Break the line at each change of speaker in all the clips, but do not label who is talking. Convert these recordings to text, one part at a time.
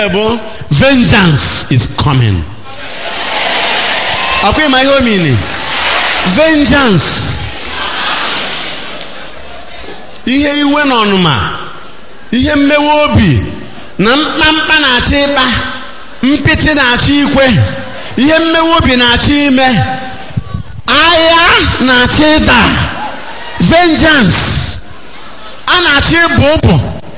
bụ vengeance is coming ọkwa ịma ihe omini vengeance ihe iwe na ọnụma ihe mmewe obi na mkpamkpa na-achọ ịkpa mpịtị na-achọ ikwe ihe mmewe obi na-achọ ime agha na-achọ ịda vengeance a na-achọ ịbụ ụbụ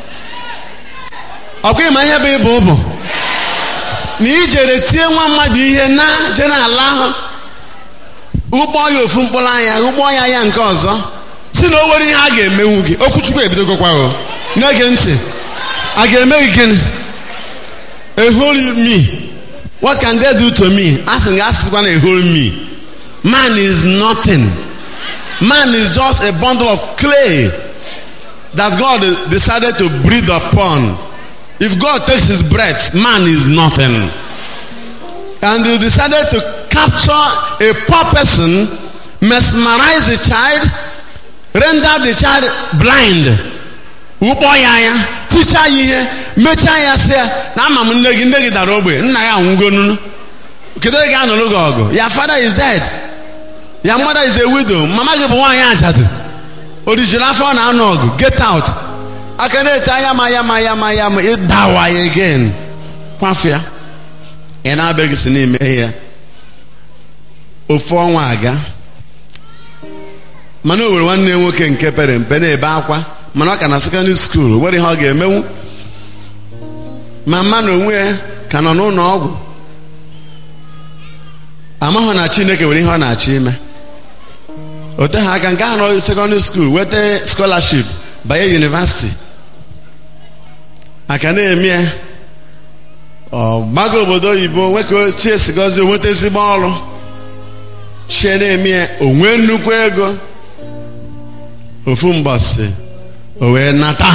ọkwa ịma ihe bụ ịbụ ụbụ na ijere tie nwa mmadụ ihe na je n'ala ahụ ụgbọ ya ofu mkpụrụ anya ụgbọ ya ya nke ọzọ si na o nwere ihe a ga-emenwu gị okwuchukwu ebidogokwa o na-ege ntị a ga-eme gị gịnị ehori me what can they do to me a sị ga asịkwa na ehori me man is nothing man is just a bundle of clay that God decided to breathe upon if God takes his breath man is nothing and he decided to capture a poor person mesmerize the child render the child blind ụkpọ ya anya tichaa ya ihe mechaa ya sị ya na ama m nne gị nne gị dara ogbe nna ya anwụgonunu kedu onye ga-anụrụ gị ọgụ ya father is dead ya mother is a widow mama gị bụ nwaanyị ajadu orijiri afọ na anụ ọgụ get out aka na-eche anya ma ya ma ya ma ya ma ịdawa ya again kwafịa ị na-abịaghị si n'ime ya ofu ọnwa aga mana o nwere nwanne ya nwoke nke pere mpe na-ebe akwa mana ọ ka na sekọndịrị skuul nwere ihe ọ ga-emenwu ma mma na onwe ya ka nọ n'ụlọ ọgwụ amaghị na chineke nwere ihe ọ na-achọ ime o teghị aka nke ahụ nọ sekọndịrị skuul weta skọlaship banye yunivasiti aka na-eme ya ọ gbago obodo oyibo nwoke chie sigozi onweta ezigbo ọrụ chie na-eme ya onwe nnukwu ego ofu mbọsị o wee nata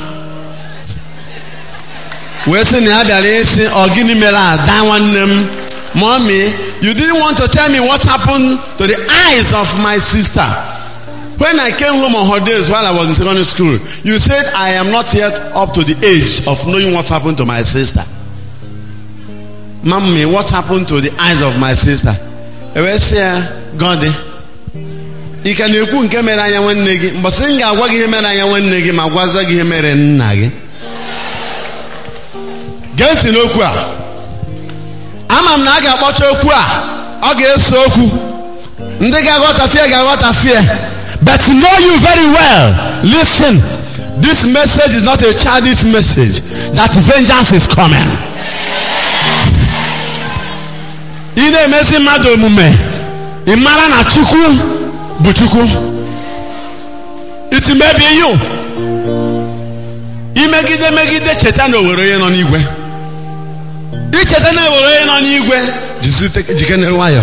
wee sị na ya bịara ịsị ọ gịnị mere ada nwanne m mommy you didn't want to tell me what happened to the eyes of my sister when i came home on holidays while i was in secondary school you said i am not yet up to the age of knowing what happened to my sister mommy what happened to the eyes of my sister e wee sị ya gọdị ị ka na-ekwu nke mere anya nwanne gị mbọsị m ga-agwa gị ihe mere anya nwanne gị ma gwaza gị ihe mere nna gị gee ntị n'okwu a ama m na a ga-akpọcha okwu a ọ ga-eso okwu ndị ga-aghọtafie ga-aghọtafie but know you very well listen this message is not a childish message that vengeance is coming ị na-emezi mmadụ omume ị mara na chukwu bụ chukwu it may be you imegide megide cheta na owere onye nọ n'igwe icheta na owere onye nọ n'igwe jikenere nwayọ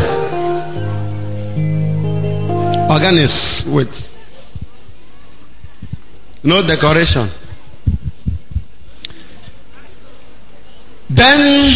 organis wait no decoration then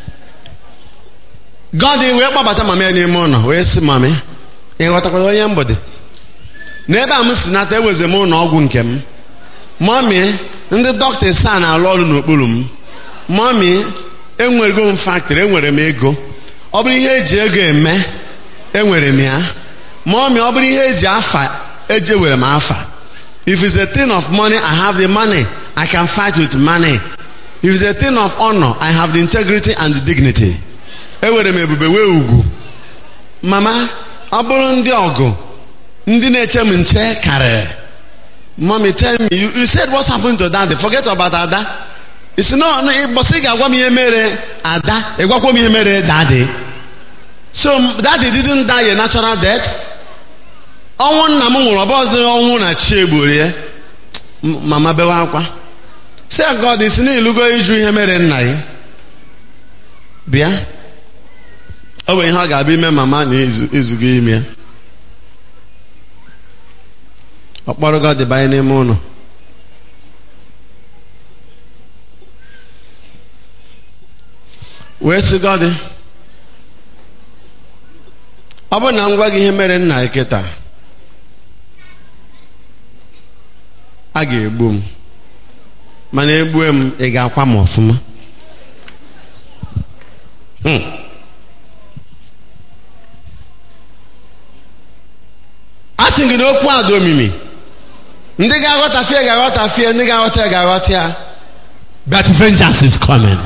God wee kpọbata mama ya n'ime ụlọ wee sị mami ị ghọtakwara onye mgbede n'ebe a m si nata eweze m ụlọ ọgwụ nke m mami ndị dọkịta saa na-alụ ọrụ n'okpuru m mami enwerego m faktịrị enwere m ego ọ bụrụ ihe eji ego eme enwere m ya mami ọ bụrụ ihe eji afa eji ewere m afa if it's a thing of money i have the money i can fight with money if it's a thing of honor i have the integrity and the dignity ewere m ebube wee ugwu mama ọ bụrụ ndị ọgụ ndị na-eche m nche karịrị mommy tell me you, you said what happened to daddy forget about ada isi no no ịbọsị ga-agwa m ihe mere ada ịgwakwa m ihe mere daddy so daddy didn't die a natural death ọnwụ nna m nwụrụ ọbọdụ ọnwụ na chi egburu ya mama bewe akwa si God isi na ilugo ịjụ ihe mere nna ya bịa ọ bụ ihe ọ ga-abịa ime mama na izugo ime ya ọ kpọrọ gị banye n'ime ụlọ wee sị gọdị ọ bụrụ na m gwa gị ihe mere nna gị kịta a ga-egbu m mana egbue m ị ga-akwa m ọfụma okwu a dị omimi ndị ga-aghọtafie ga-aghọtafie ndị ga-aghọta ya ga-aghọta ya but vengeance is coming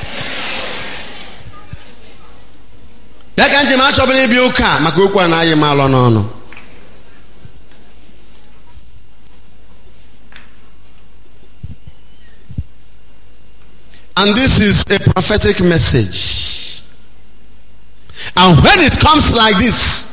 ya ka njem achọbụla ịbịa ụka maka okwu a na-ayị m alọ n'ọnụ and this is a prophetic message and when it comes like this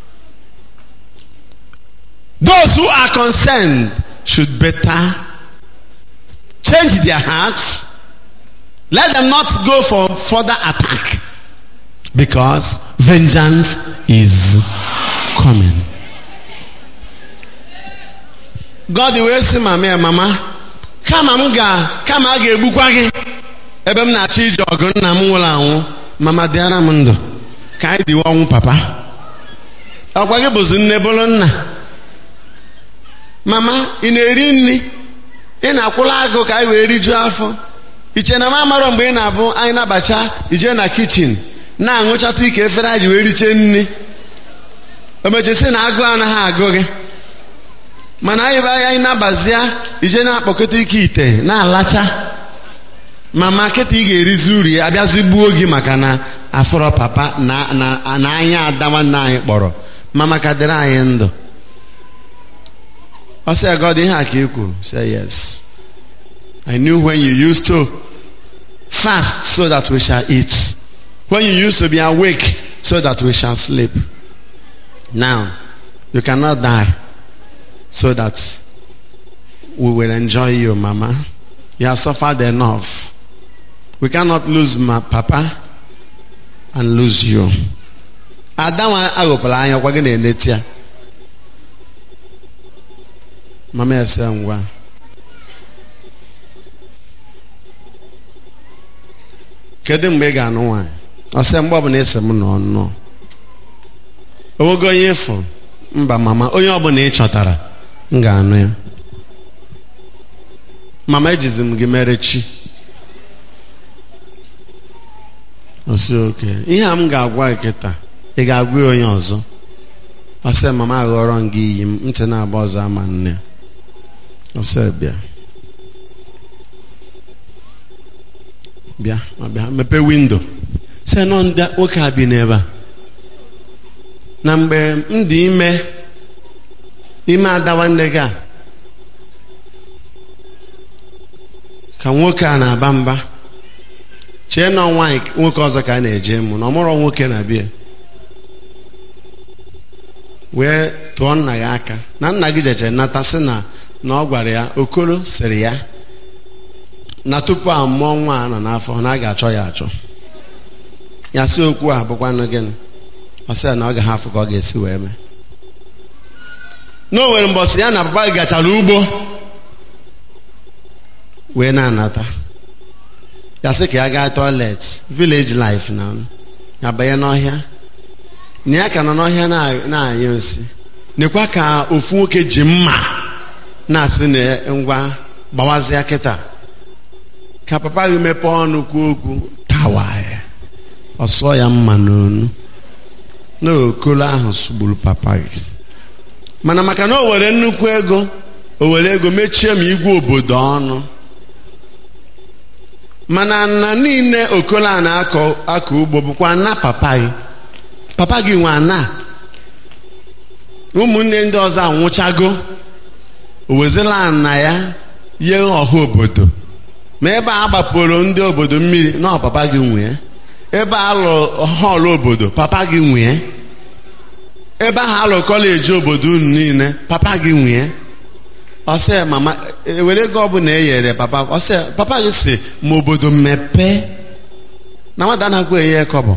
those who are concerned should better change their hearts let them not go for further attack because vengeance is coming. God wee sị mama ya mama kama m ga kama a ga-egbukwa gị ebe m na-achọ ije ọgụ nna m nwụrụ anwụ mama dịara m ndụ ka anyị dịwe ọnwụ papa ọkwa gị bụzi nne bụrụ nna mama ị na-eri nri ị na-akwụla agụ ka anyị wee rijuo afọ iche na m amarọ mgbe ị na-abụ anyị nabacha ije na kichin na-aṅụchata ike efere anyị ji wee richee nri omechesi na agụụ anaghị agụ gị mana anyị bụ anyị nabazia ije na-akpọkọta ike ite na-alacha mama kịta ị ga-erizi uri ya abịazi gbuo gị maka na afọrọ papa na na na anya ada nwanne anyị kpọrọ mama ka dịrị anyị ndụ ọ sị God ihe a ka ị kwuru say yes I knew when you used to fast so that we shall eat when you used to be awake so that we shall sleep now you cannot die so that we will enjoy you mama you have suffered enough we cannot lose my papa and lose you ada nwa aghọkwara anya ọkwa gị na-eneti ya mama ya sị ngwa kedu mgbe ị ga-anụ nwaanyị ọ sị mgbe ọbụla esi m nọ nnọọ onwego onye ịfụ mba mama onye ọbụla ị chọtara m ga-anụ ya mama ejizi m gị mere chi ọsị oke ihe a m ga-agwa gị kịta ị ga-agwa ya onye ọzọ ọsị mama aghọrọ m gị iyi m ntị na-agba ọzọ ama nne ọsị bịa bịa ma bịa mepee windo sị nọ ndị nwoke a bi n'ebe a na mgbe m dị ime ime ada nwanne gị a ka nwoke a na-aba mba chee na nwaanyị nwoke ọzọ ka a na-eje mụ na ọmụrụ nwoke na bịa wee tụọ nna ya aka na nna gị jeche nata sị na na ọ gwara ya okoro sịrị ya na tupu a mụọ nwa a nọ n'afọ na a ga-achọ ya achọ ya sị okwu a bụkwanụ gịnị ọ sị ya na ọ ga hafụ ka ọ ga-esi wee mee na o nwere mbọsị ya na papa gị gachara ugbo wee na-anata ya sị ka ya gaa toilet village life na ya banye n'ọhịa na ya ka nọ n'ọhịa na-anya osi nekwa ka ofu nwoke ji mma na-asị na ngwa gbawazịa kịta ka papa gị mepee ọnụ kwuo okwu tawa ya ọ sụọ ya mma n'onu na okolo ahụ sugburu papa gị mana maka na o were nnukwu ego o were ego mechie ma igwe obodo ọnụ mana na niile okolo a na-akọ akọ ugbo bụkwa na papa gị papa gị nwe ana ụmụnne ndị ọzọ anwụchago o wezila na ya nye ọha obodo ma ebe a gbapụrụ ndị obodo mmiri na papa gị nwee ebe a lụrụ họọlụ obodo papa gị nwee ebe ahụ alụ kọleji obodo unu niile papa gị nwee ọsị mama ewere ego ọbụla e nyere papa ọsị papa gị si ma obodo mepee na nwata anaghị enye kọbọ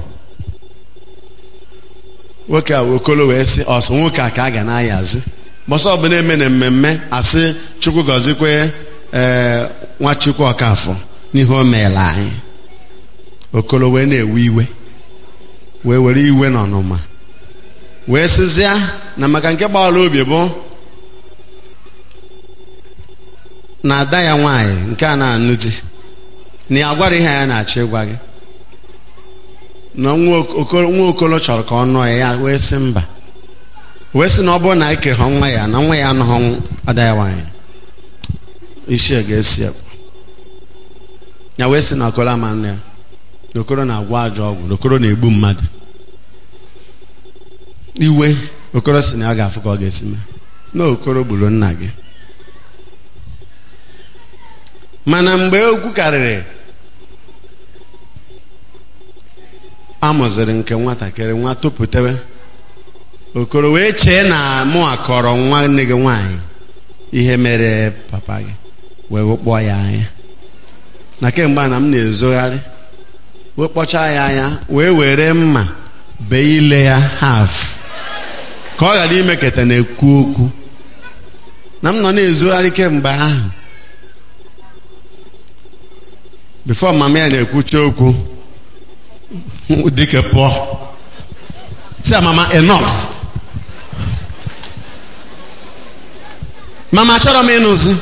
nwoke a okolo wee sị ọsọ nwoke a ka a ga na-ayazi bọsọ ọbụla eme na mmemme asị chukwu gọzikwe ee nwachukwu ọkafọ n'ihe o meela anyị okolo wee na-ewe iwe wee were iwe na ọnụma wee sịzịa na maka nke gbawara obi bụ na ada ya nwaanyị nke a na-anụ di na ya gwara ihe ya na-achọ ịgwa gị na nwa okolo chọrọ ka ọ nụọ ya ya wee sị mba wee sị na ọ bụrụ na eke ha nwa ya na nwa ya anụghị ada ya nwaanyị isi a ga-esi ekwu ya wee sị na okoro ama nne ya na okoro na-agwọ ajọ ọgwụ na okoro na-egbu mmadụ iwe okoro sị na ya ga-afụ ka ọ ga-esi mee na okoro gburu nna gị mana mgbe okwu karịrị amụziri nke nwatakịrị nwa topụtewe okoro wee chee na mụ akọrọ nwanne gị nwaanyị ihe mere papa gị wee kpọọ ya anya na kemgbe a na m na-ezogharị wee kpọchaa ya anya wee were mma bee ile ya haf ka ọ ghara imeketa na-ekwu okwu na m nọ na-ezogharị kemgbe ahụ bifo mama ya na-ekwucha okwu dike pụọ si mama enough mama achọrọ m ịnụzi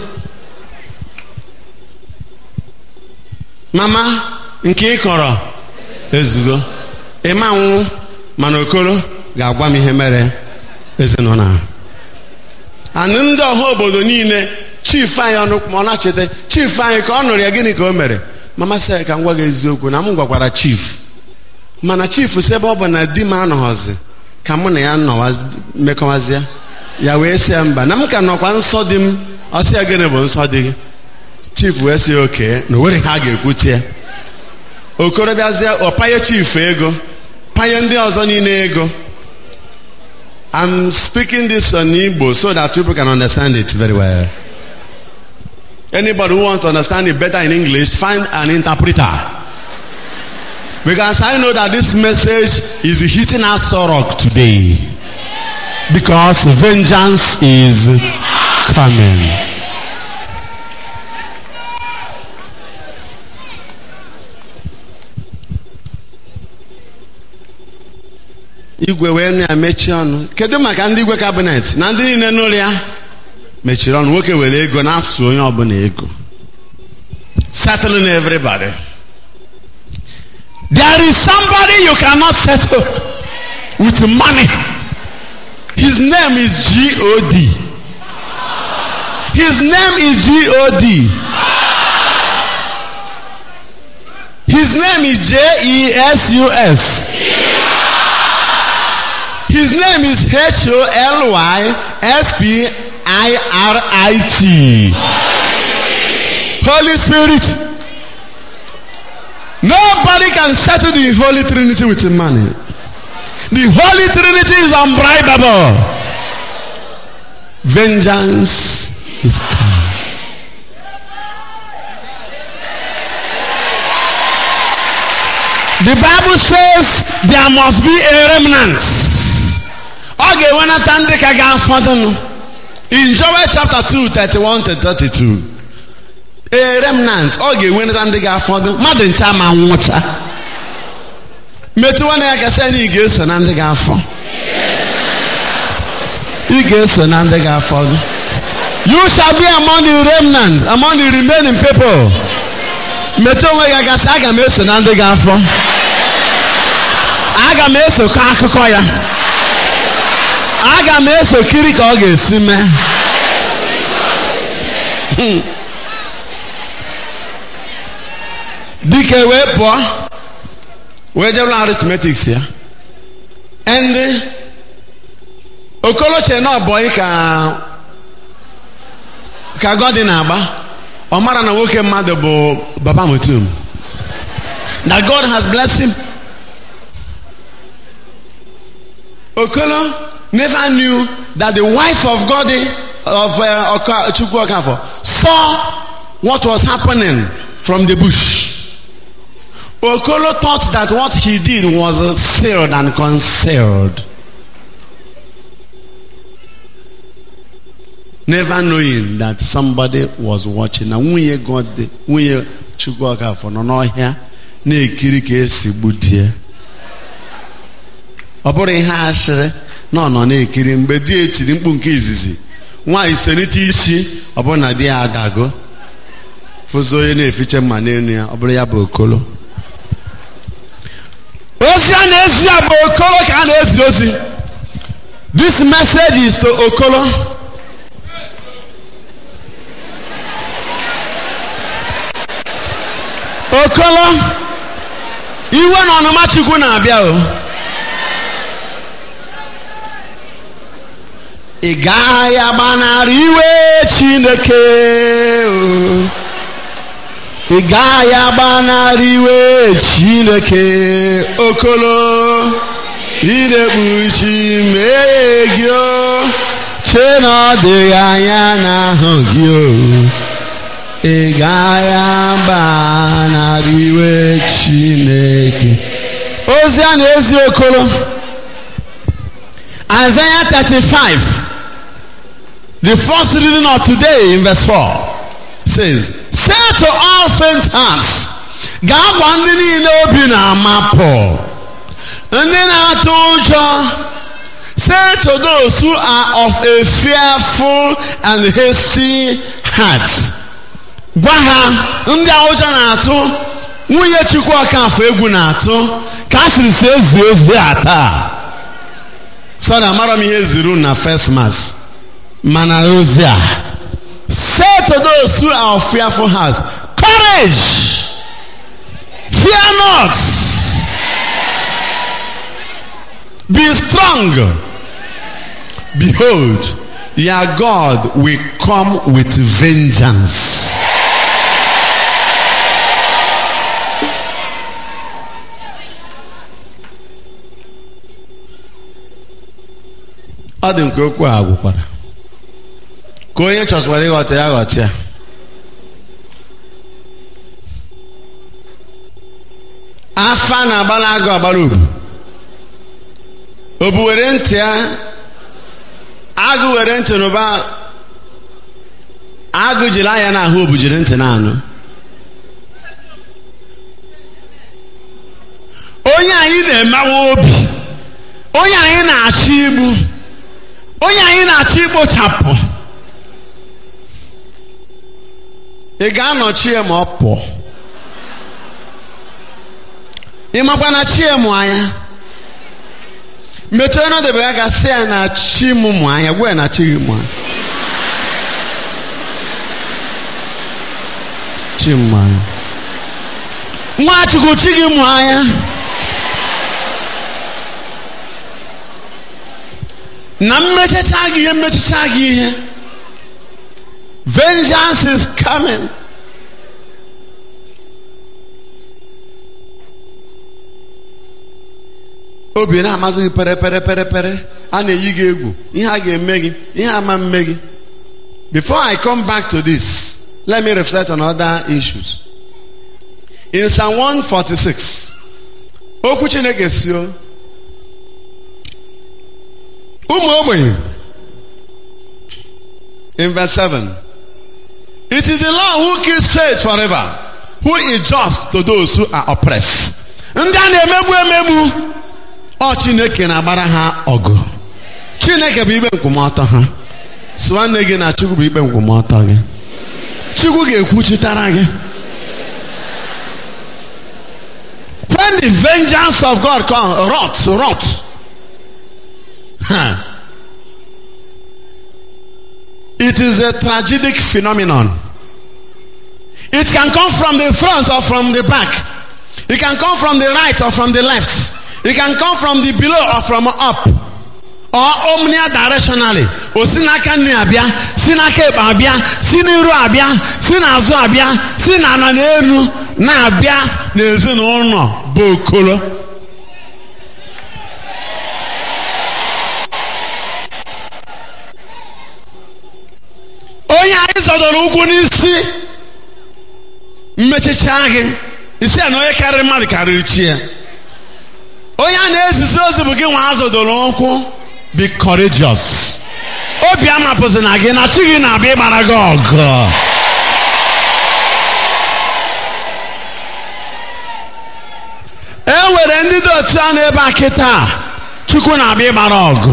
mama nke ị kọrọ ezugo ịma nwụ mana okoro ga-agwa m ihe mere ezinụlọ ahụ anụ ndị ọha obodo niile chief anyị ọnụ ma ọ na-acheta chief anyị ka ọ nụrụ ya gịnị ka o mere mama sị ka m gwa gị eziokwu na m gwakwara chief mana chief si ebe ọ bụ na di m anọghọzi ka mụ na ya mmekọwazịa ya wee sị ya mba na m ka nọkwa nsọ di m ọsị ya gịnị bụ nsọ di gị chief wee sị ya oke na onwere ha ga-ekwutie okorobịazie ọpanye chief ego panye ndị ọzọ niile ego I'm speaking this on Igbo so that people can understand it very well. Anybody who wants to understand it better in English, find an interpreter. Because I know that this message is hitting us sorrow today. Because vengeance is coming. igwe wee nụ ya mechie ọnụ kedu maka ndị igwe kabinet na ndị niile n'ụlọ ya mechiri ọnụ nwoke were ego na-asụ onye ọbụla ego settling everybody there is somebody you cannot settle with money his name is god his name is god his name is j-e-s-u-s His name is H O L Y S P I R I T. Holy Spirit. Nobody can settle the Holy Trinity with money. The Holy Trinity is unbribable. Vengeance is coming. The Bible says there must be a remnant. ọ ga-enwenata ndị ka ga-afọdụnụ in Joel chapter 2 31 to 32 a remnant ọ ga-enwenata ndị ga-afọdụ mmadụ ncha ma nwụcha metụ nwanne ya gasị na ị ga-eso na ndị ga-afọ ị ga-eso na ndị ga-afọdụ you shall be among the remnants among the remaining people metụ onwe ya gasị aga m eso na ndị ga-afọ aga m esokọ akụkọ ya aga m eso kiri ka ọ ga-esi mee dike wee pụọ wee jee ụlọ aritmetiks ya ndị okoloche na ọbọyị ka ka gọdị na-agba ọ mara na nwoke mmadụ bụ baba mutum that God has blessed him okolo never knew that the wife of God of uh, Chukwu Okafo saw what was happening from the bush. Okolo thought that what he did was sealed and concealed. Never knowing that somebody was watching. Na nwunye God, nwunye Chukwu Okafo nọ n'ọhịa na-ekiri ka esi gbutie. Ọ bụrụ ihe asịrị na ọ nọ na-ekiri mgbe di etiri mkpu nke izizi nwaanyị senite isi ọ bụrụ na di ya adago fụzi onye na-efiche mma n'elu ya ọ bụrụ ya bụ okolo ozi a na-ezi ya bụ okolo ka a na-ezi ozi This message is to Okolo. Okolo, iwe na ọnụma Chukwu na-abịa o. Ị gaghị agbanarị iwe Chineke o. Ị gaghị agbanarị iwe Chineke Okolo. idekpuchi mee gị o che na ọ dịghị anya n'ahụ gị o ị gaghị agbanarị iwe chineke ozi a na-ezi okolo Isaiah 35 the first reading of today in verse 4 says say to all faint hearts gaa gwa ndị niile obi na-amapụ ndị na-atụ ụjọ say to those who are of a fearful and hasty heart gwa ha ndị a ụjọ na-atụ nwunye chukwu ọkafọ egwu na-atụ ka a sịrị si ezi ozi a taa sorry amara m ihe ziri na first mass mana ozi a say to those who are of fearful hearts courage fear not Be strong. Behold, your God will come with vengeance. ọ dị nke okwu a gwụkwara ka onye chọsịkwara ịghọta ya ghọta ya afa na-agbara agụ agbara obu obu were ntị ya agụ were ntị n'ụba agụ jiri anya n'ahụ obu jiri ntị na-anụ onye anyị na-emewa obi onye anyị na-achọ igbu onye anyị na-achọ ikpochapụ ị ga-anọchi ya ma ọ pụọ ị makwa na chi ya mụ anya metụ onye ọdebe ya ga-asị ya na chi m mụ anya gwa ya na chi gị mụ anya chi m mụ anya nwachukwu chi gị mụ anya na mmechacha gị ihe mmechacha gị ihe vengeance is coming obi na-amasị gị pere pere pere pere a na-eyi gị egwu ihe a ga-eme gị ihe ama mme gị before i come back to this let me reflect on other issues in psalm 146 okwu chineke si o ụmụ ogbenye in verse 7 it is the lord who keeps faith forever who is just to those who are oppressed ndị a na-emegbu emegbu ọ chineke na-agbara ha ọgụ chineke bụ ikpe nkwụmọtọ ha si nwanne gị na chukwu bụ ikpe nkwụmọtọ gị chukwu ga-ekwuchitara gị when the vengeance of god comes rot rot huh. it is a tragic phenomenon it can come from the front or from the back it can come from the right or from the left It can come from the below or from up or omnidirectionally o si n'aka nne abịa si n'aka ekpe abịa si n'iru abịa si n'azụ abịa si n'ala n'elu na-abịa n'ezinụlọ bụ okolo onye anyị zọdọrọ ụkwụ n'isi mmechicha gị isi a na onye karịrị mmadụ karịrị chi ya onye a na-ezizi ozi bụ gị nwa azụdoro ụkwụ be courageous obi amapụzi na gị na chi gị na-abịa ịgbara gị ọgụ e nwere ndị dị otu a n'ebe a kịta chukwu na-abịa ịgbara ọgụ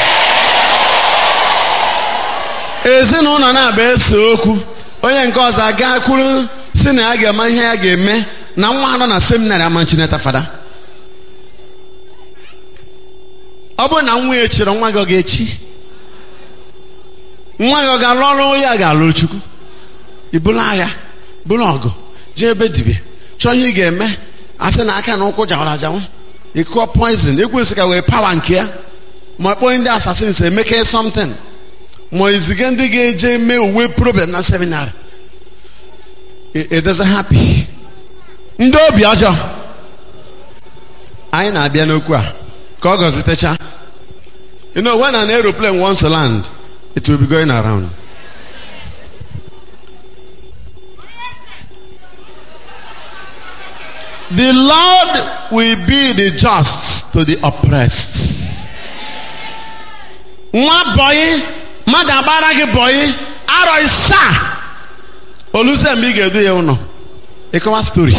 ezinụlọ na-abịa ese okwu onye nke ọzọ aga kwuru si na ya ga-eme ihe ya ga-eme na nwa ha nọ na seminarị ama chineta fada ọ bụrụ na nwa ya chịrị nwa gị ọ ga-echi nwa gị ọ ga-alụ ọrụ ya ga-alụ chukwu ibulu agha bụrụ ọgụ jee ebe dibịa chọọ ihe ị ga-eme asị na aka na ụkwụ jawara ajanwụ ịkụọ poizin ekwesị ka wee pawa nke ya ma kpọọ ndị asasins emeke something ma iziga ndị ga-eje mee uwe problem na seminarị edeze happy ndị obi ọjọọ anyị na-abịa n'okwu a ka ọ gọzitecha you know when an aeroplane wants to land it will be going around the lord will be the just to the oppressed nwa bọyị mmadụ agbara gị bọyị arọ isaa oluze mgbe ị ga-edu ya ụlọ ịkọwa stori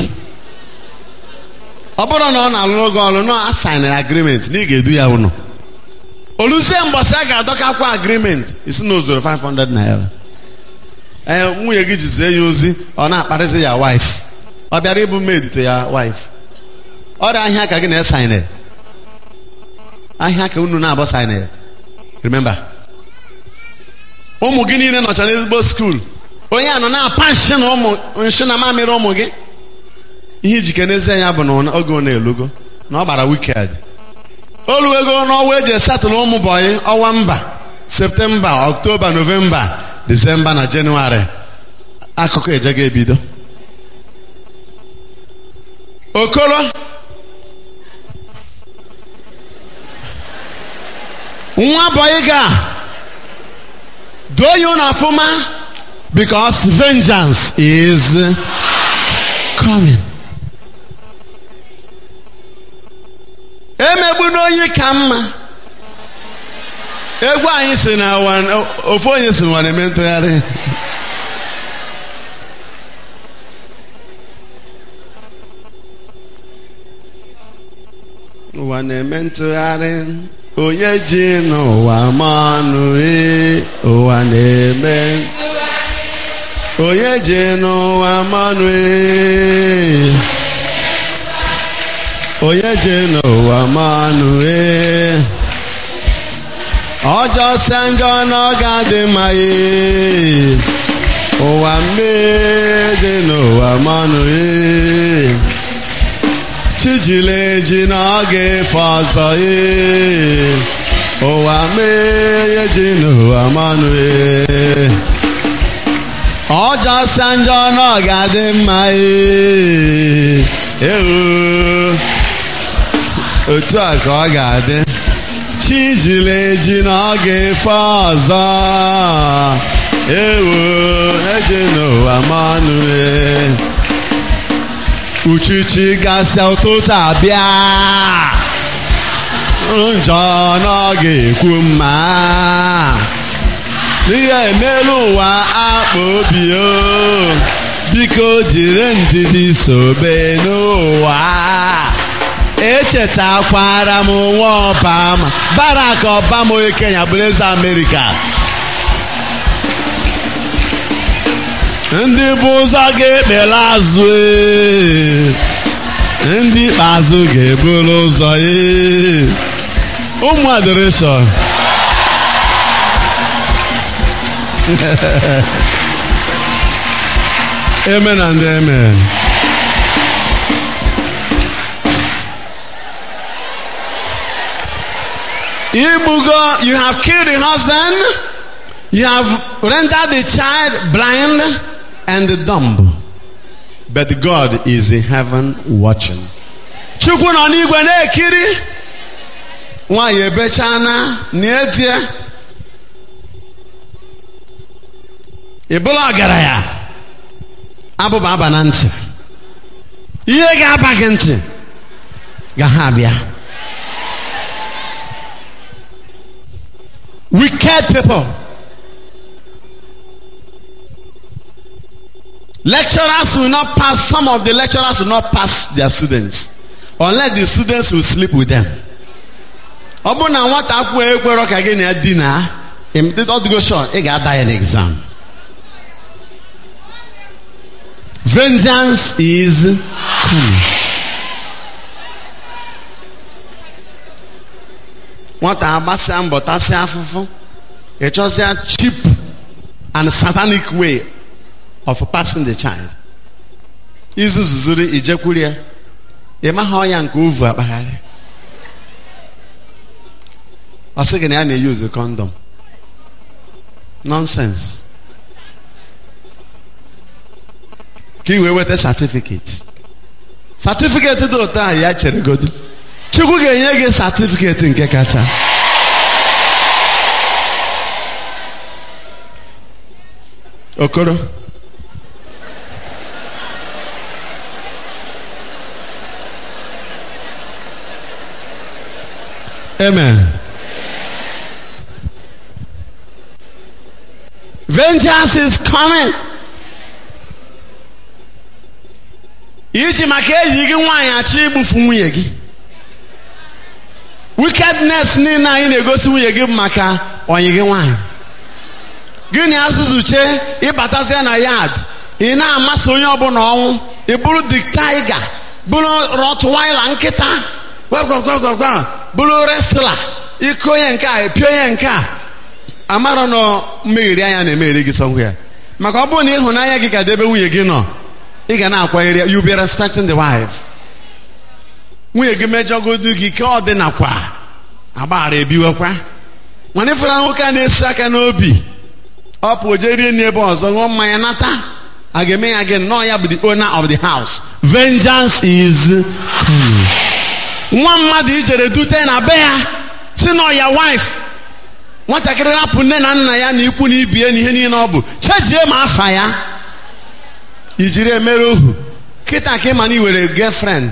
ọ bụrụ na ọ na-alụ gị ọrụ na asain agreement na ị ga-edu ya ụlọ oluzie mbọsị a ga-adọkakwa agreement isi na ozoro 500 naira ee nwunye gị jizie ya ozi ọ na-akparịzi ya wife ọ bịara ịbụ maid to ya wife ọrịa ahịa ka gị na-esain ahịa ka unu na-abụ sain remember ụmụ gị niile nọcha n'ezigbo skuul onye a nọ na-apa nshi na ụmụ nshi na mamịrị ụmụ gị ihe ijike n'ezie ya bụ na oge ọ na-elugo na ọ gbara wiked oluwego n'ọnwa eji esatụlụ ụmụ bọyị ọnwa mba septemba ọktoba novemba disemba na jenụwarị akụkọ ejego ebido okoro nwa bọyị ga doo ya ụlọ ọfụma because vengeance is coming. emegbu n'onye ka mma egwu anyị si na ofu onye si n'ụwa na-eme ntụgharị ụwa na-eme ntụgharị onye ji n'ụwa manụ ee ụwa na-eme onye ji n'ụwa manụ ee onye ji n'ụwa manụ ee ọjọọ se njọ n'oge adị mma ee ụwa mmee dị n'ụwa manụ ee chijile eji n'oge efe ọzọ ee ụwa mmee ji n'ụwa manụ ee ọjọọ se njọ n'oge adị mma ee ewu otu a ka ọ ga-adị chi jiri eji n'oge efe ọzọ ewu eji n'ụwa mmanụ uchichi gasị ụtụtụ abịa njọ n'oge ekwu mma ihe emelu ụwa akpa obi o biko jiri ndidi sobe n'ụwa echetakwara m nwa ọbama barak obama onye kenya bụrụ eze amerịka ndị bụ ụzọ ga-ekpere azụ ndị ikpeazụ ga-eburu ụzọ ụmụ adoration amen and amen Igbugo, you have killed the husband, you have rendered the child blind and dumb. But God is in heaven watching. Chukwu nọ n'igwe na-ekiri nwaanyị ebechana na-etie ịbụla ọgaranya abụba aba na ntị ihe ga-aba gị ntị ga ha abịa wicked people. Lecturers will not pass, some of the lecturers will not pass their students unless the students will sleep with them. ọ bụrụ na nwata akwụkwọ ekwerọ ka gị na ya dina ọdịgo shọ ị ga-ada ya n'exam vengeance is coming nwata agbasịa mbọ tasịa afụfụ ị chọzịa cheap and satanic way of passing the child izuzuzuri ijekwuru ya ị maghị ọya nke ovu akpagharị ọ sị gị na ya na-eyuzu kọndọm nonsense ka ị wee weta satifiketi satifiketi dị ụtọ a ya chere godo chukwu ga-enye gị satifiketi nke kacha okoro amen vengeance is coming iji maka eyi gị nwaanyị achọ igbufu nwunye gị wickedness niile anyị na-egosi nwunye gị bụ maka ọyị gị nwaanyị gịnị azụzụche ịbatazie na yard ị na-amasị onye ọbụla ọnwụ ị bụrụ the tiger bụrụ rottweiler nkịta gwagwagwagwagwa bụrụ wrestler iko onye nke a epio onye nke a amara na mmegheri anya na-emegheri gị sọgwụ ya maka ọ bụrụ na ịhụnanya gị ka debe nwunye gị nọ ị ga na-akwanyere ya you be respecting the wife nwunye gị mejọgodu gị ka ọ dị nakwa agbaghara ebiwekwa mana ịfụra nwoke a na-esi aka n'obi ọ pụ jee rie n'ebe ọzọ ṅụọ mmanya nata a ga-eme ya gị nnọọ ya bụ the owner of the house vengeance is coming nwa mmadụ ijere dute na be ya si nọ ya wife nwatakịrị rapụ nne na nna ya na ikwu na ibie na ihe niile ọ bụ chejie ma afa ya ijiri emere ohu kịta ka ịma na iwere girlfriend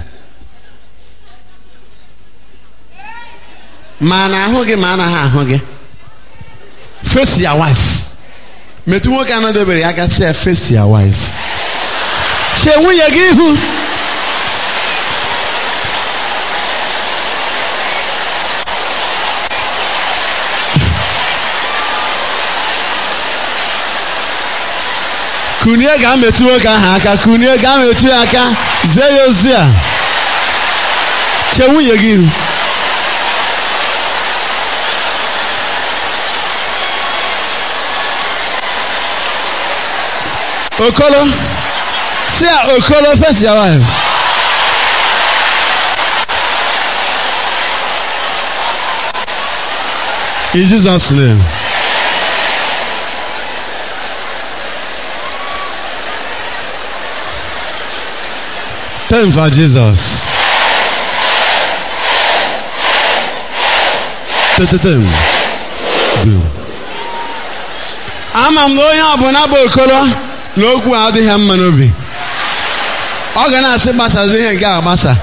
ma na ahụ gị ma anaghị ahụ gị face your wife metụ nwoke anọdebere ya aka sị ya face your wife chee nwunye gị ihu kunie ga-ametụ nwoke ahụ aka kunie ga-ametụ ya aka zie ya ozi a chee nwunye gị ihu okolo si ya okolo face your wife in jesus name Time for Jesus. Tetetem. Boom. ama m na onye ọbụla bụ okoro na okwu a adịghị mma n'obi ọ ga na-asị gbasazi ihe nke a gbasa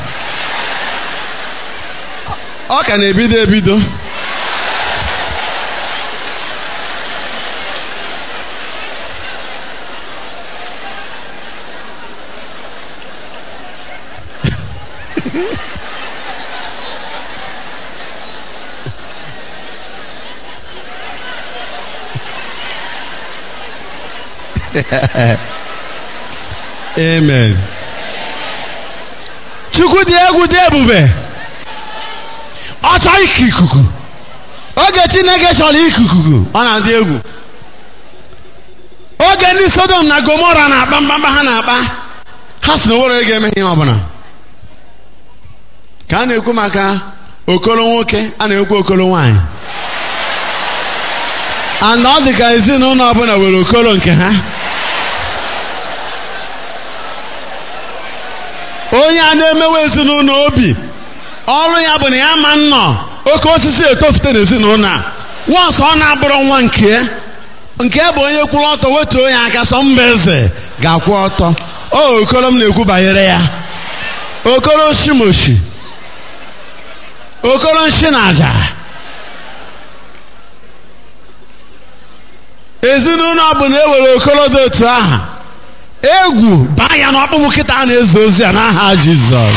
ọ ka na-ebido ebido amen chukwu dị egwu dị ebube ọ chọọ iku ikuku oge chineke chọrọ ikuku ọ na-adị egwu oge ndị sodom na gomora na-akpa mkpamkpa ha na-akpa ha si na owere ga-eme ihe ọbụla ka a na-ekwu maka okolo nwoke a na-ekwu okolo nwanyị and ọ dị ka ezinụlọ ọbụla nwere okolo nke ha onye a na-emewe ezinụlọ obi ọrụ ya bụ na ya ma nnọọ oke osisi etofute n'ezinụlọ a wọnsọ ọ na-abụrụ nwa nke nke bụ onye kwụrụ ọtọ wetuo ya aka sọ mba eze ga-akwụ ọtọ o okoro m na-ekwu banyere ya okoro shimoshi okoro nshi na aja ezinụlọ ọbụla ewere okoro dị otu aha egwu baa ya n'ọkpụkpụ kịta a na-eze ozi a n'aha jizọs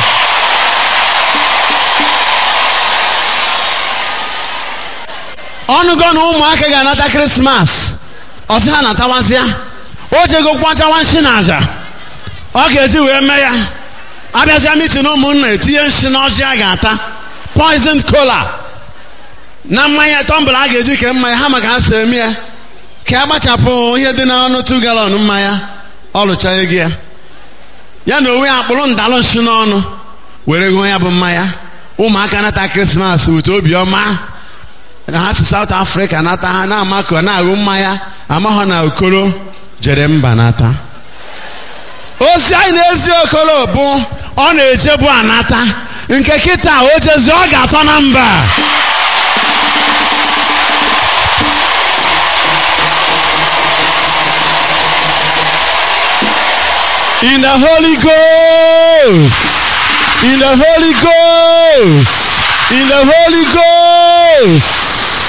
ọnụgo na ụmụaka ga-anata krismas ọsị ha natawazịa o jego kwachawa nshi na aja ọ ga-eji wee mee ya abịazịa mitin ụmụnna etinye nshi na ọjị a ga-ata poison kola na mmanya tọmbụl a ga-eji kee mmanya ha maka ha si eme ya ka a gbachapụ ihe dị n'ọnụ tu galọn mmanya ọ lụcha ego ya ya na onwe ya akpụrụ ndalụ nshi n'ọnụ were gụọ ya bụ mmanya ụmụaka nata krismas wute obiọma na ha si South Africa nata ha na-amakọ na-aṅụ mmanya amaghọ na okoro jere mba nata ozi anyị na-ezi okoro bụ ọ na-ejebu anata nke kịta o jezi ọ ga-atọ na mba in the Holy Ghost in the Holy Ghost in the Holy Ghost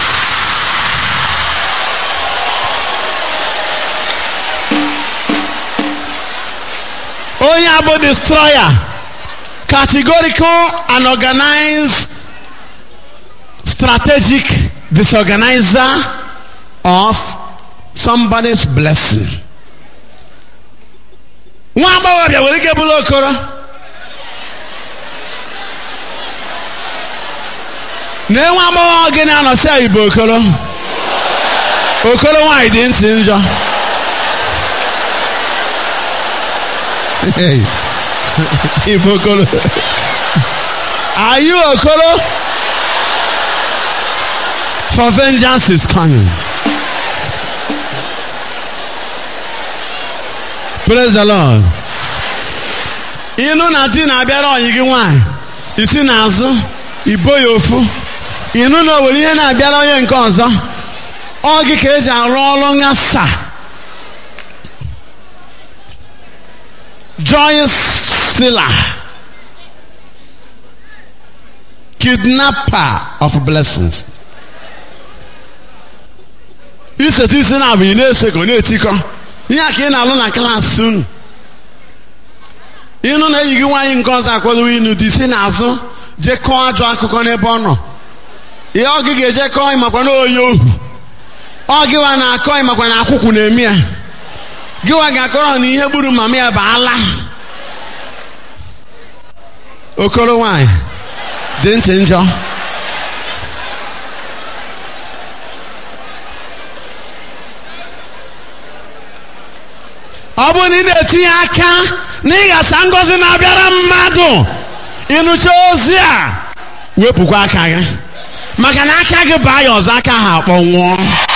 onye abụ destroyer categorical and organized strategic disorganizer of somebody's blessing nwa agbọghọbịa nwere ike bụrụ okoro na nwa agbọghọ gị na-anọsi ya igbo okoro okoro nwaanyị dị ntị njọ igbo okoro are you okoro for vengeance is coming praise the lord ịnụ na di na-abịara ọyị gị nwaanyị isi n'azụ ibo ya ofu ịnụ na o nwere ihe na-abịara onye nke ọzọ ọ gị ka eji arụ ọrụ ngasa joy stealer kidnapper of blessings iseta isi na abụ ị na-eseko na-etikọ ihe a ka ị na-alụ na klaasị unu ịnụ na enyi gị nwaanyị nke ọzọ akwadowo inu dị isi n'azụ jee kọọ ajọ akụkọ n'ebe ọ nọ ihe ọ gị ga-eje kọọ ịmakwa na onye ohu ọ gịwa na-akọ ịmakwa na akwụkwụ na-eme ya gịwa ga-akọrọ na ihe gburu mama ya bụ ala okoro nwanyị dị ntị njọ ọ bụrụ na ị na-etinye aka na ịghasa ngọzi na-abịara mmadụ ịnụcha ozi a wepụkwa aka gị maka na aka gị baa ya ọzọ aka ha akpọnwụọ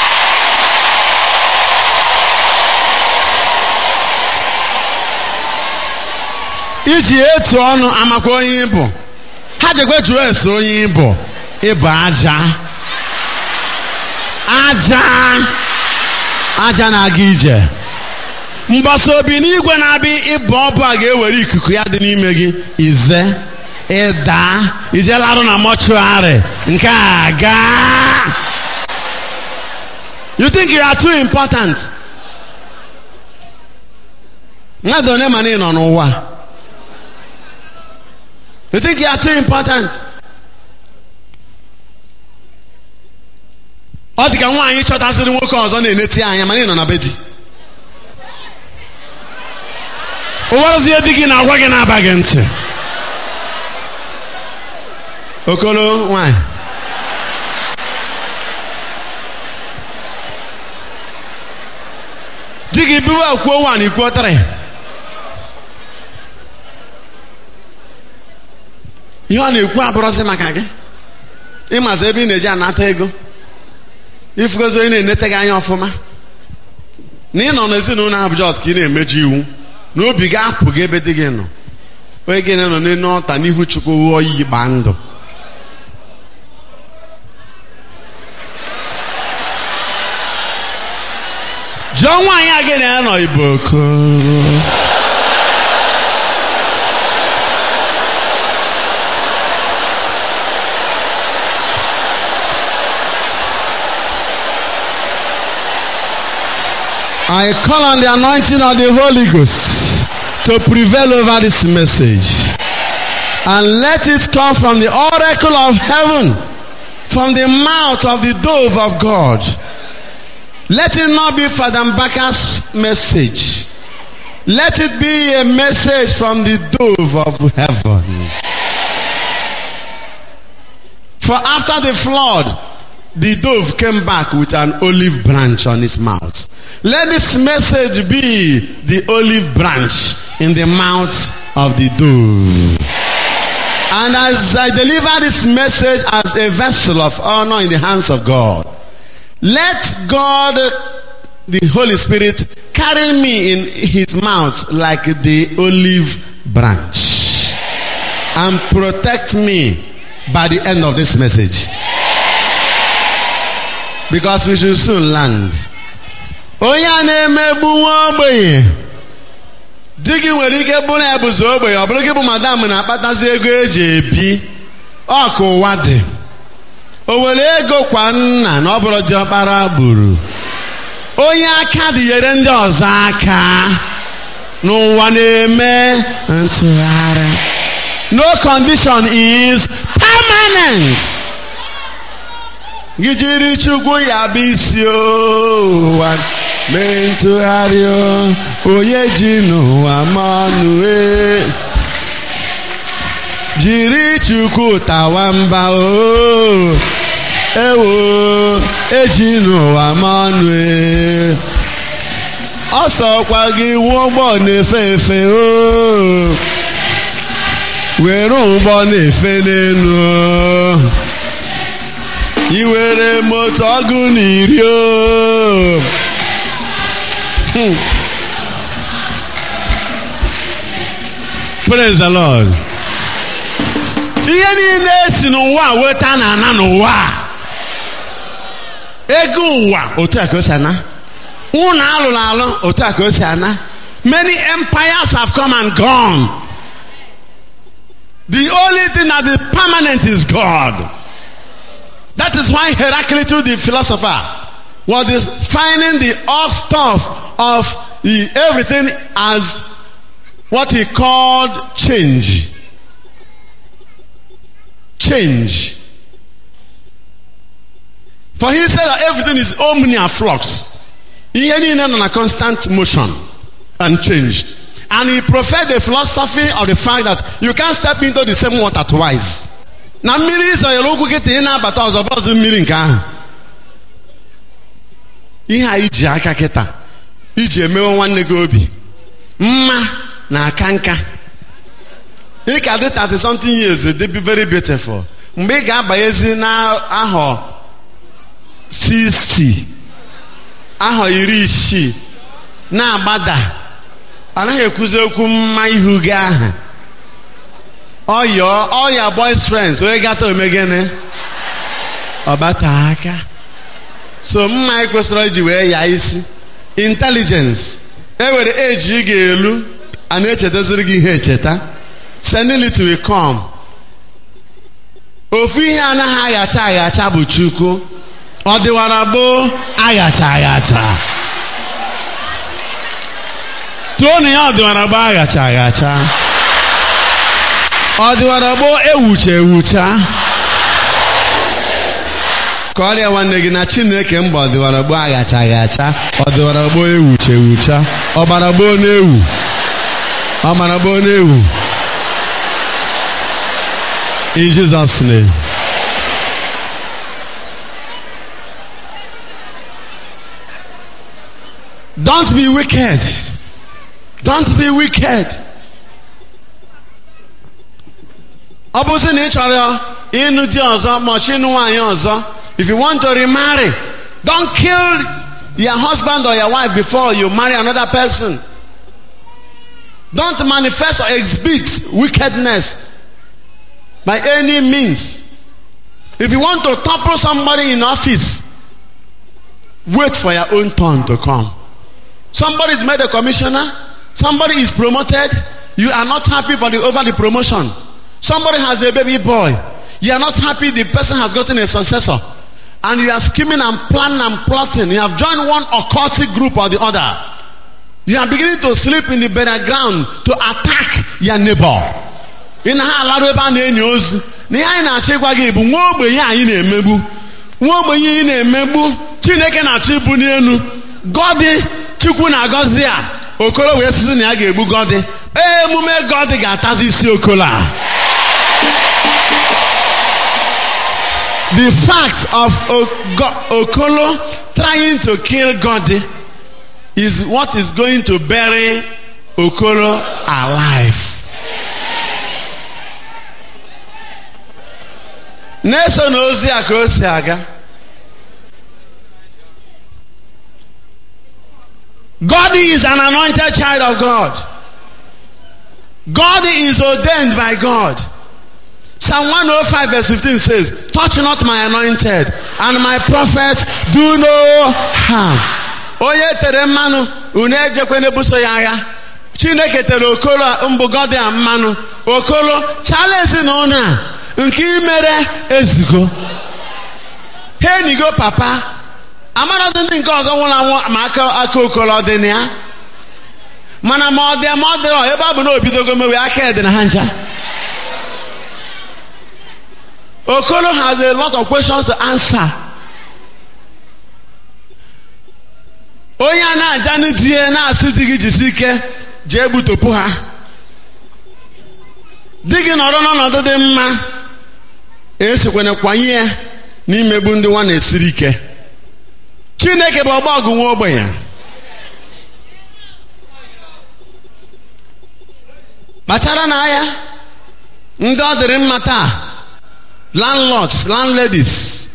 iji etu ọnụ amakwa onye ịbụ ha jekwe jụọ ese onye ịbụ ịbụ aja aja aja na-aga ije mgbasa obi n'igwe na-abịa ịbụ ọbụ a ga-ewere ikuku ya dị n'ime gị ize ịda ijelarụ na mọchụarị nke a gaa you think you are too important mmadụ one ma na ị nọ n'ụwa you think you are too important ọ dị ka nwaanyị chọtasịrị nwoke ọzọ na-eneti anya mana ị nọ na be di ụwarụzie di gị na-agwa gị na-abaghị ntị okolo nwanyị di gị biwa kwuo nwaanyị kwuo tịrị ihe ọ na-ekwu abụrụzi maka gị ịmazi ebe ị na-eji anata ego ifugozi onye na-enete gị anya ọfụma na ị nọ n'ezinụlọ ahụ jọs ka ị na-emeju iwu na obi gị apụ gị ebe di gị nọ onye gị nọ n'elu ọta n'ihu chukwu ghụọ iyi gbaa ndụ jụọ nwaanyị a gị na ya nọ igbo okoro I call on the anointing of the Holy Ghost to prevail over this message. And let it come from the oracle of heaven, from the mouth of the dove of God. Let it not be Father Mbaka's message. Let it be a message from the dove of heaven. For after the flood, the dove came back with an olive branch on his mouth. Let this message be the olive branch in the mouth of the dove. And as I deliver this message as a vessel of honor in the hands of God, let God, the Holy Spirit, carry me in his mouth like the olive branch and protect me by the end of this message. Because we should soon land. Onye a na-emegbu nwa ogbenye di gị nwere ike bụrụ ya bụzi ogbenye ọ bụrụ gị bụ madam na-akpatazi ego eji ebi ọ ka ụwa dị o were ego kwa nna na ọ bụrụ diọkpara gburu onye aka dị nyere ndị ọzọ aka n'ụwa na-eme ntụgharị no condition is permanent gị jiri chukwu ya bụ isi ụwa mee ntụgharị o, onye ji n'ụwa ma ọnụ e jiri chukwu tawa mba o ewo eji n'ụwa ma ọnụ e ọsọkwa gị wuo ụgbọ na-efe efe o were ụgbọ na-efe n'elu o iwere moto ọgụ na iri o Hmm. praise the lord ihe niile si n'ụwa weta na ana n'ụwa ego ụwa otu a ka o si ana ụlọ alụrụ alụ otu a ka o si ana many empires have come and gone the only thing that is permanent is god that is why heraclitus the philosopher was defining the odd stuff of the, everything as what he called change change for he said that everything is omnia flux ihe niile nọ na constant motion and change and he professed the philosophy of the fact that you can't step into the same water twice na mmiri ịzọnyere ụkwụ kịta ị na-abata ọzọ bọzụ mmiri nke ahụ ihe a iji aka kịta iji emewe nwanne gị obi mma na aka nka ị ka dị 30 something years dey be very beautiful mgbe ị ga-abanyezi n'ahọ 60 ahọ iri isii na-agbada anaghị ekwuzi okwu mma ihu gị ahụ ọyọ ọya boys friends onye gata omegene ọbata aka so mma anyị kwesịrị iji wee ya isi intelligence ewere eji ị ga-elu a na-echetaziri gị ihe echeta senility will come ofu ihe anaghị aghacha aghacha bụ chukwu ọ dịwara gboo aghacha aghacha tụọ na ya ọ dịwara gboo aghacha aghacha ọ dịwara gboo ewucha ewucha ka ọrịa nwanne gị na chineke mba ọ dịwara gboo aghacha aghacha ọ dịwara gboo ewucha ewucha ọbara gboo na-ewu ọbara gboo na-ewu in Jesus name don't be wicked don't be wicked ọ bụzi na ị chọrọ ịnụ di ọzọ ma ọchọ ịnụ nwaanyị ọzọ if you want to remarry don't kill your husband or your wife before you marry another person don't manifest or exhibit wickedness by any means if you want to topple somebody in office wait for your own turn to come somebody is made a commissioner somebody is promoted you are not happy for the over the promotion Somebody has a baby boy. You are not happy the person has gotten a successor. And you are scheming and planning and plotting. You have joined one occultic group or the other. You are beginning to sleep in the burial ground to attack your neighbor. Ị na ha alarụ ebe a na-enyo ozu na ihe anyị na-achọ ịgwa gị bụ nwa ogbenye anyị na-emegbu nwa ogbenye anyị na-emegbu Chineke na-achọ ibu n'elu gọdị Chukwu na-agọzi a okoro wee sizi na ya ga-egbu gọdị ee emume gọdị ga-atazi isi okolo a The fact of Ogo- Okolo trying to kill God is what is going to bury Okolo alive. Na-eso na ozi a ka o si aga. God is an anointed child of God. God is ordained by God. Psalm 105 verse 15 says, Touch not my anointed, and my prophet do no harm. Onye tere mmanụ, unu ejekwe n'ebuso ya agha. Chineke tere okolo mbụ gọdịa mmanụ. Okolo, chala ezinụlọ a nke imere ezigo. Ha enigo papa. Amaradị ndị nke ọzọ nwụrụ anwụ ma aka aka okolo dị na ya. Mana ma ọ dị ma ọ dịrọ ebe ọ bụ na obidogo mewe aka dị na ha ncha. Okolo has a lot of questions to answer. Onye a na-aja n'die na-asị di gị jisi ike jee gbutopụ ha. Di gị nọrọ n'ọnọdụ dị mma esikwana kwanye ya n'imegbu ndị nwa na-esiri ike. Chineke bụ ọgba ọgụ nwa ogbenye. kpachara n'anya ndị ọ dịrị mma taa landlords landladies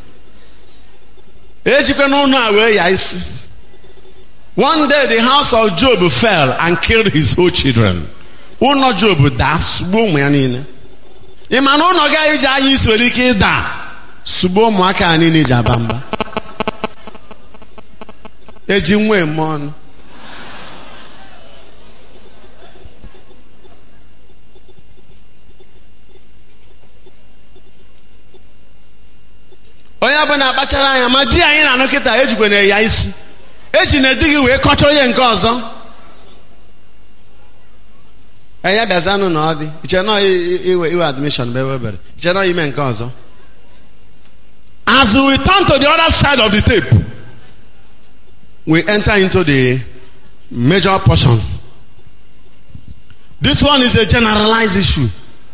ejikwa n'ụlọ a wee ya isi one day the house of job fell and killed his whole children ụlọ job daa sugbuo ụmụ ya niile ị ma na ụlọ gị iji anya isi nwere ike ịda sugbuo ụmụaka ya niile iji aba mba eji nwa eme ọnụ onye ọbụla akpachara anya ma di anyị na-anụ kịta ejikwa na ya isi eji na di gị wee kọcha onye nke ọzọ enya bịazanụ na ọ dị iche na iwe iwe admission bụ ebe obere iche na ime nke ọzọ as we turn to the other side of the tape we enter into the major portion this one is a generalized issue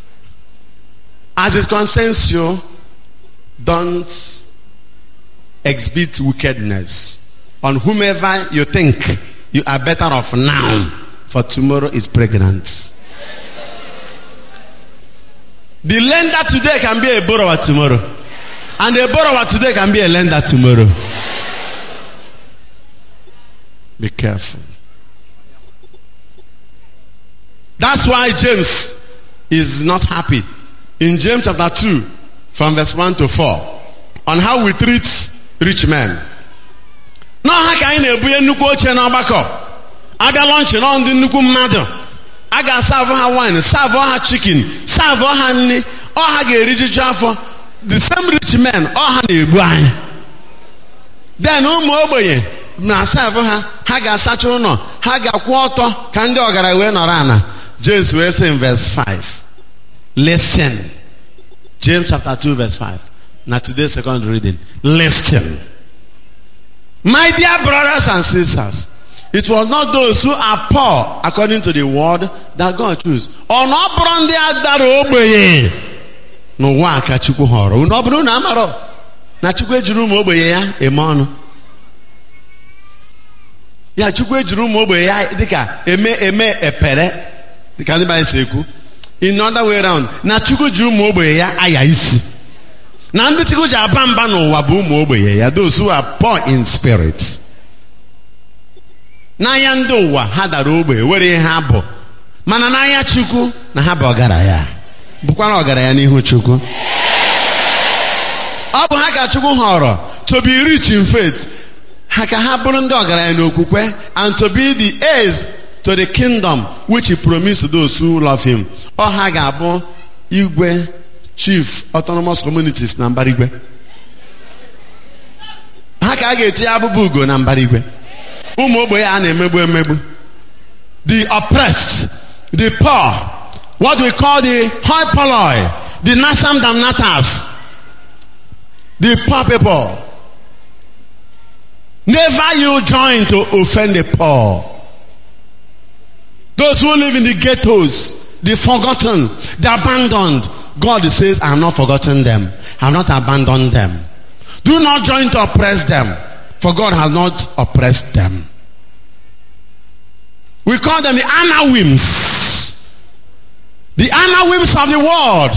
as it concerns you don't exhibit wickedness on whomever you think you are better off now, for tomorrow is pregnant. The lender today can be a borrower tomorrow, and a borrower today can be a lender tomorrow. Be careful. That's why James is not happy. In James chapter 2, from verse 1 to 4 on how we treat rich men. n'ọha ka anyị na-ebunye nnukwu oche n'ọgbakọ abịa lọnchị nọ ndị nnukwu mmadụ a ga-asavụ ha wine savụ ha chicken savụ ha nri ọha ga-erijuju afọ the same rich men ọha na-egbu anyị then ụmụ ogbenye na-asavụ ha ha ga-asacha ụlọ ha ga-akwụ ọtọ ka ndị ọgaranya wee nọrọ ana James wee sị in verse 5 listen James chapter 2 verse 5. Now today's second reading. Listen. My dear brothers and sisters, it was not those who are poor according to the word that God chose. Ọ na ọ bụrụ ndị a dara ogbenye n'ụwa ka Chukwu họrọ. Unu ọ bụrụ na amarọ na Chukwu ejiri ụmụ ogbenye ya eme ọnụ. Ya Chukwu ejiri ụmụ ogbenye ya dịka eme eme epere dịka ndị Baịbụl si ekwu. in other way around na chukwu ji ụmụ ogbenye ya aya isi na ndị chukwu ji aba mba n'ụwa bụ ụmụ ogbenye ya those who are poor in spirit n'anya ndị ụwa ha dara ogbenye were ihe ha bụ mana n'anya chukwu na ha bụ ọgaranya bụkwara ọgaranya n'ihu chukwu ọ bụ ha ka chukwu họrọ to be rich in faith ha ka ha bụrụ ndị ọgaranya n'okwukwe and to be the heirs to the kingdom which he promised to those who love him. Ọ ha ga-abụ igwe chief autonomous communities na mbara igwe. Ha ka a ga-etinye abụbụ ugo na mbara igwe. Ụmụ ogbenye a na-emegbu emegbu. The oppressed, the poor, what we call the hoi polloi, the nasam damnatas, the poor people. Never you join to offend the poor. Those who live in the ghettos, the forgotten, the abandoned. God says, I have not forgotten them. have not abandoned them. Do not join to oppress them, for God has not oppressed them. We call them the anawims. The anawims of the world.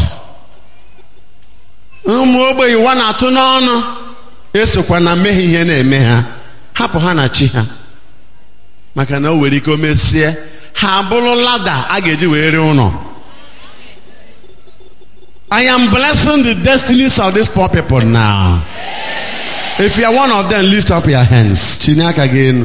ụmụ ogbenye ụwa na-atụ n'ọnụ esokwa na mmehie ihe na-eme ha hapụ ha na chi ha maka na o nwere ike o mesie ha bụrụ lada a ga-eji wee rie ụlọ I am blessing the destinies of these poor people now. If you are one of them, lift up your hands. Chinye aka gị elu.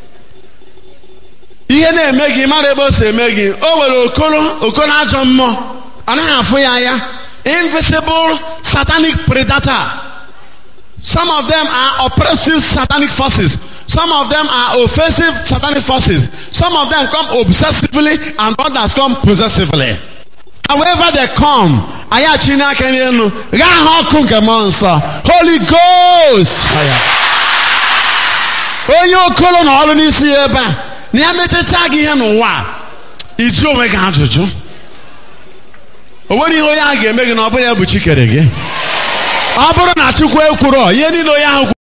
Ihe na-eme gị mara ebe o si eme gị o nwere okoro okoro ajọ mmụọ anaghị afụ ya anya invisible satanic predator some of them are oppressive satanic forces some of them are offensive satanic forces some of them come obsessively and others come possessively however they come anyị achịnye aka n'elu ghaa ha ọkụ nke mmụọ nsọ holy ghost fire. onye okolo na ọrụ n'isi ya ebe a na ya mechacha gị ihe n'ụwa a, ịjụ onwe gị ajụjụ o nwere ihe onye ahụ ga-eme gị na ọ bụrụ ya bụ chi kere gị ọ bụrụ na chukwu ekwuro ihe niile onye ahụ